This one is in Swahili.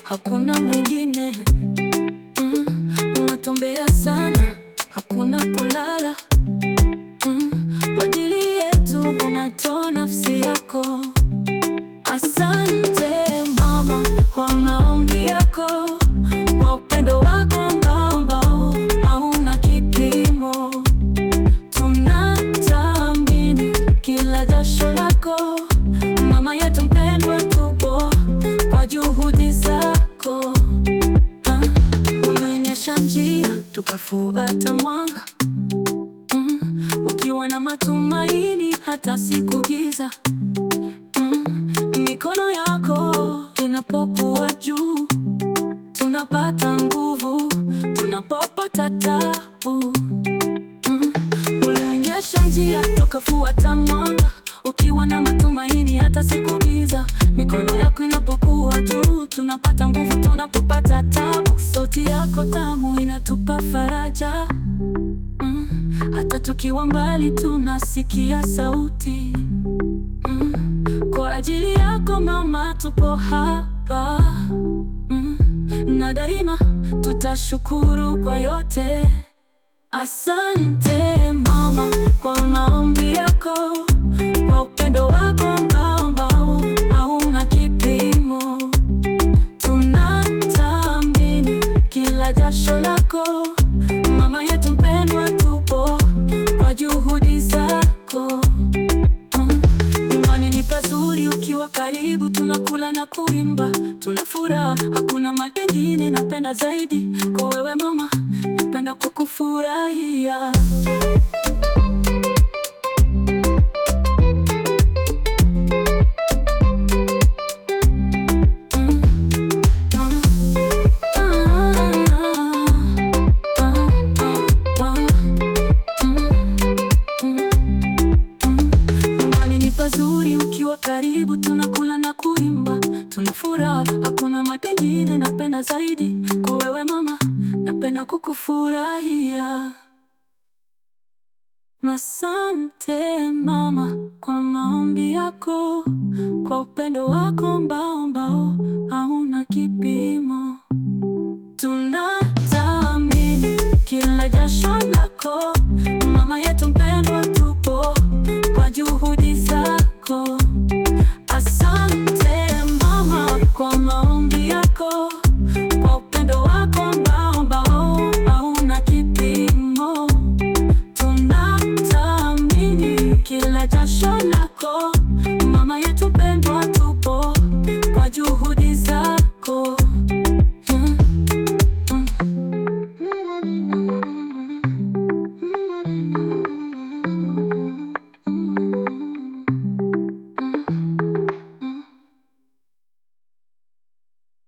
hakuna mwingine. Mm, unatuombea sana, hakuna kulala. Mm, kwa ajili yetu unatoa nafsi yako. Asante mama kwa maombi yako, kwa upendo wako ambao hauna kipimo. Tunathamini kila jasho lako, mama yetu mpendwa, tupo kwa juhudi zako. Ah, Umeonyesha njia tukafuata mwanga, Mm, ukiwa na matumaini hata siku giza. Mm, Mikono yako inapokuwa juu, tunapata nguvu, tunapopata tabu. Mm, Ulionyesha njia tukafuata mwanga, ukiwa na matumaini hata siku giza. Mikono yako inapokuwa juu, tunapata nguvu, tunapopata tabu. Sauti yako tamu inatupa faraja. Mm, hata tukiwa mbali tunasikia sauti. Mm, kwa ajili yako mama, tupo hapa. Mm, na daima tutashukuru kwa yote. Asante mama kwa maombi yako, kwa upendo wako ambao hauna kipimo. Tunathamini kila jasho lako, mama yetu mpendwa, tupo kwa juhudi zako. Mm, Nyumbani ni pazuri ukiwa karibu, tunakula na kuimba, tuna furaha, hakuna mengine napenda zaidi kwa wewe mama, napenda kukufurahia. Mm, ah, ah, ah, ah, mm. Nyumbani ni pazuri ukiwa karibu, tunakula na kuimba, tuna furaha, hakuna mengine napenda zaidi kwa wewe mama, napenda kukufurahia. Asante mama kwa maombi yako, kwa upendo wako ambao ambao hauna kipimo. Tunathamini kila jasho lako, mama yetu mpendwa, tupo kwa juhudi zako. Asante mama kwa maombi yako, kwa upendo wako ambao ambao hauna kipimo. Tunathamini kila jasho